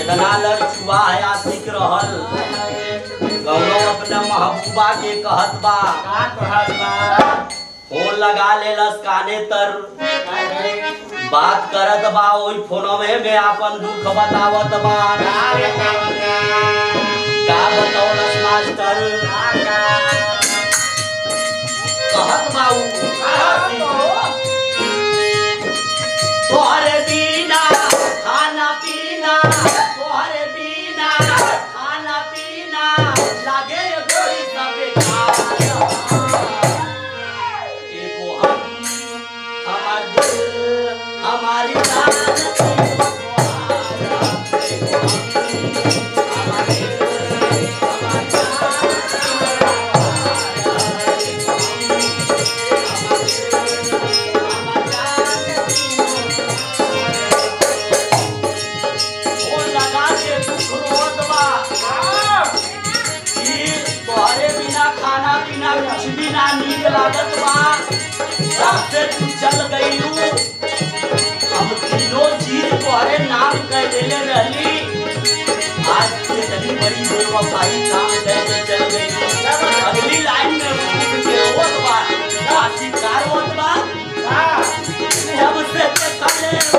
कितना लड़कुआ है आशिक रहल कौनो अपना महबूबा के कहत बा का कहत बा फोन लगा लेलस काने तर बात करत बा ओई फोनवे में आपन दुख बतावत बा का बतावत का बतौलस मास्टर कहत बा उ तोहरे बिना खाना पीना तोहरे बिना खाना पीना लागे गोरी सबे एगो हम हमार दिल हमारी जान एगो हम हमार दिल हमारी फोन लगा के दुख रोत बा कि तोहरे बिना खाना पीना कुछ भी ना नीक लागत बा सबसे तू चल गईलू हम तीनों चीज तोहरे नाम कर देले रहली आज इतनी बड़ी बेवफाई काम करके चल गई अगली लाइन में उठ के होत बा आशिकार होत बा हमसे देखले